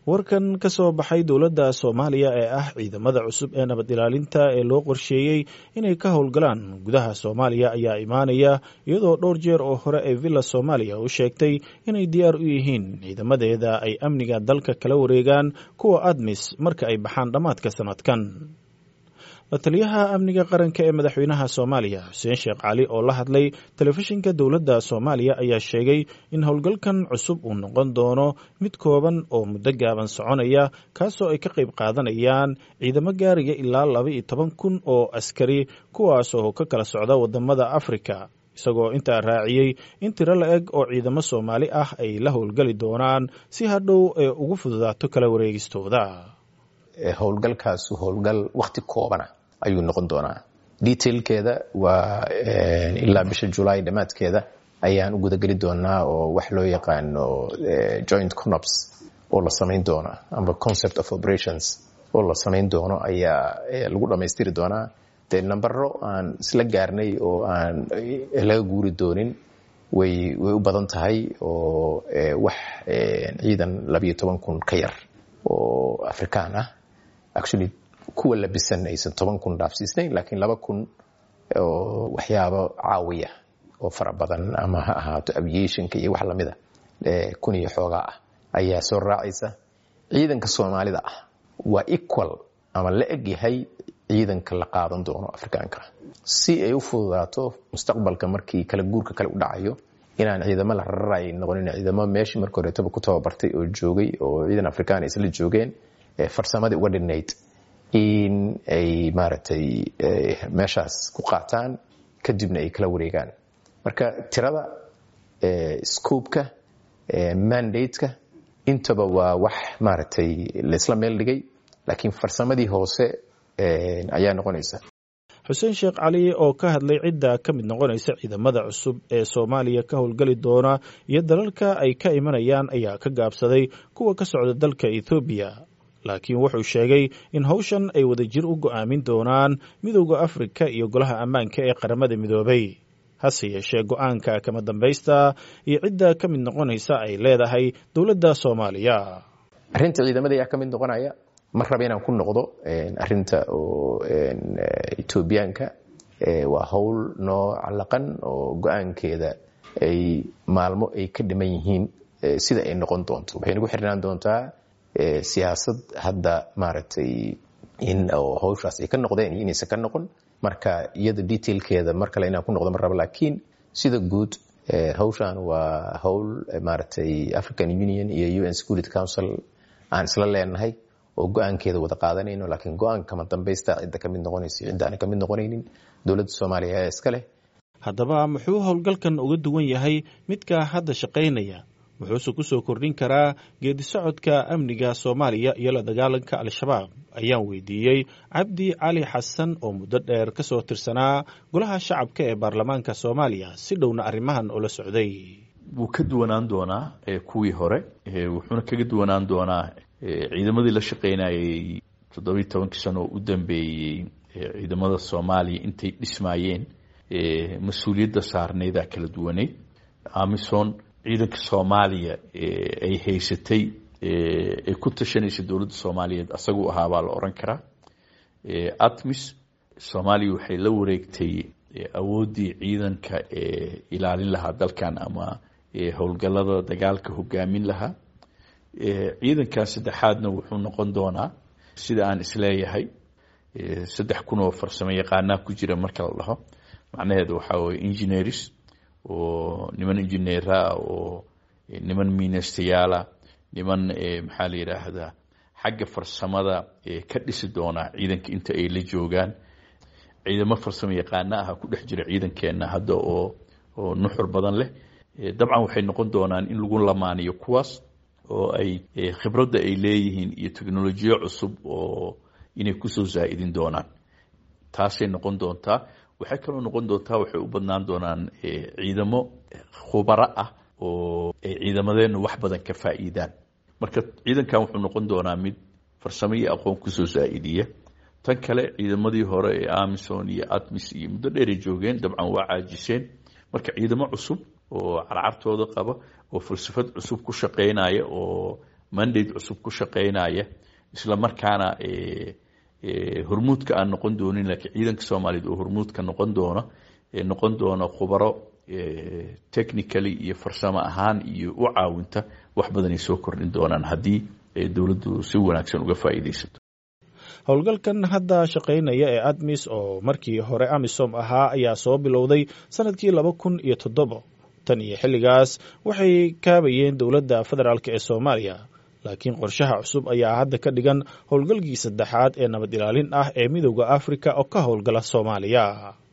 warkan ka soo baxay dowladda soomaaliya ee ah ciidamada cusub ee nabad ilaalinta ee loo qorsheeyey inay ka howlgalaan gudaha soomaaliya ayaa imaanaya iyadoo dhowr jeer oo hore ay villa soomaaliya u sheegtay inay diyaar u yihiin ciidamadeeda ay amniga dalka kala wareegaan kuwa admis marka ay baxaan dhammaadka sanadkan la-taliyaha amniga qaranka ee madaxweynaha soomaaliya xuseen sheekh cali oo la hadlay telefishinka dowladda soomaaliya ayaa sheegay in howlgalkan cusub uu noqon doono mid kooban oo muddo gaaban soconaya kaasoo ay ka qayb qaadanayaan ciidamo gaaraya ilaa laba iyo toban kun oo askari kuwaasoo ka kala socda wadamada afrika isagoo intaa raaciyey in tiro la eg oo ciidamo soomaali ah ay la howlgali doonaan si hadhow ee ugu fududaato kala wareegistooda howlgalkaasu howlgal wakti koobana ayuu noqon doonaa detailkeeda waa ilaa bisha julaay dhammaadkeeda ayaan u gudageli doonaa oo wax loo yaqaano joint conops oo la samayn doona amba concept of operations oo la samayn doono ayaa lagu dhammaystiri doonaa dee nambaro aan isla gaarnay oo aan laga guuri doonin way way u badan tahay oo wax ciidan labayo toban kun ka yar oo afrikaan ah actually kuwa labisan aysan toban kun dhaafsiisnayn laakiin laba kun oo waxyaabo caawiya oo fara badan ama ha ahaato aviationka iyo wax lamida kun iyo xoogaa ah ayaa soo raacaysa ciidanka soomaalida ah waa equal ama la eg yahay ciidanka la qaadan doono afrikaanka si ay u fududaato mustaqbalka markii kala guurka kale u dhacayo inaan ciidamo la rararay noqonin ciidamo meeshii marka horeetaba ku tababartay oo joogay oo ciidan afrikaan isla joogeen farsamadii uga dhinayd in ay maaragtay meeshaas ku qaataan kadibna ay kala wareegaan marka tirada scoopka mandateka intaba waa wax maaragtay laisla meel dhigay laakiin farsamadii hoose ayaa noqonaysa xuseen sheekh cali oo ka hadlay cidda ka mid noqonaysa ciidamada cusub ee soomaaliya ka howlgali doona iyo dalalka ay ka imanayaan ayaa ka gaabsaday kuwa ka socda dalka ethoobiya laakiin wuxuu sheegay in howshan ay wadajir u go'aamin doonaan midowda afrika iyo golaha ammaanka ee qaramada midoobay hase yeeshee go-aanka kama dambaysta iyo cidda ka mid noqonaysa ay leedahay dowladda soomaaliya arrinta ciidamada ayaa ka mid noqonaya ma raba inaan ku noqdo arinta oo etoobiyaanka waa howl noo calaqan oo go-aankeeda ay maalmo ay ka dhiman yihiin sida ay noqon doonto waxay nagu xirnaan doontaa siyaasad hadda maaragtay in hawshaas ay ka noqdeen iyo inaysan ka noqon marka iyada detailkeeda mar kale inaan ku noqdo ma rabo laakiin sida guud hawshan waa howl maaragtay african union iyo un security council aan isla leenahay oo go-aankeeda wada qaadanayno laakiin go-aanka kama dambaysta cidda ka mid noqonaysa cidda aan ka mid noqonaynin dowladda soomaaliya ayaa iska leh haddaba muxuu howlgalkan uga duwan yahay midka hadda shaqaynaya wuxuuse ku soo kordhin karaa geedi socodka amniga soomaaliya iyo la dagaalanka al-shabaab ayaan weydiiyey cabdi cali xasan oo muddo dheer ka soo tirsanaa golaha shacabka ee baarlamaanka soomaaliya si dhowna arrimahan ula socday wuu ka duwanaan doonaa kuwii hore wuxuuna kaga duwanaan doonaa ciidamadii la shaqaynayay toddobiyi tobankii sano oo u dambeeyey ciidamada soomaaliya intay dhismaayeen mas-uuliyadda saarnaydaa kala duwaneyd amison ciidanka soomaaliya ay haysatay ay ku tashanaysa dowladda soomaaliyeed asaguu ahaa baa la oran karaa atmis soomaaliya waxay la wareegtay awooddii ciidanka ee ilaalin lahaa dalkan ama howlgallada dagaalka hogaamin lahaa ciidankan saddexaadna wuxuu noqon doonaa sida aan isleeyahay saddex kun oo farsamo yaqaanaa ku jira marka la dhaho macnaheedu waxaa weye engineers oo niman injineera oo niman miinastayaala niman maxaa la yidhaahdaa xagga farsamada ka dhisi doonaa ciidanka inta ay la joogaan ciidamo farsamo yaqaana aha ku dhex jira ciidankeenna hadda oo oo nuxur badan leh dabcan waxay noqon doonaan in lagu lamaaniyo kuwaas oo ay khibradda ay leeyihiin iyo teknolojiyo cusub oo inay kusoo zaa'idin doonaan taasay noqon doontaa waxay kaloo noqon doontaa waxay u badnaan doonaan ciidamo khubaro ah oo ay ciidamadeennu wax badan ka faa'iidaan marka ciidankan wuxuu noqon doonaa mid farsamo iyo aqoon kusoo zaa'idiya tan kale ciidamadii hore ee amison iyo atmis iyo muddo dheeray joogeen dabcan waa caajiseen marka ciidamo cusub oo carcartooda qaba oo falsafad cusub ku shaqaynaya oo mandate cusub ku shaqeynaya isla markaana hormuudka aan noqon doonin laakiin ciidanka soomaaliyeed oo hormuudka noqon doono noqon doono khubaro technically iyo farsamo ahaan iyo u caawinta wax badanay soo kordhin doonaan haddii dowladdu si wanaagsan uga faa'iidaysato howlgalkan hadda shaqaynaya ee admis oo markii hore amisom ahaa ayaa soo bilowday sanadkii laba kun iyo toddobo tan iyo xilligaas waxay kaabayeen dowladda federaalk ee soomaaliya laakiin qorshaha cusub ayaa hadda ka dhigan howlgalkii saddexaad ee nabad ilaalin ah ee midowda afrika oo ka howlgala soomaaliya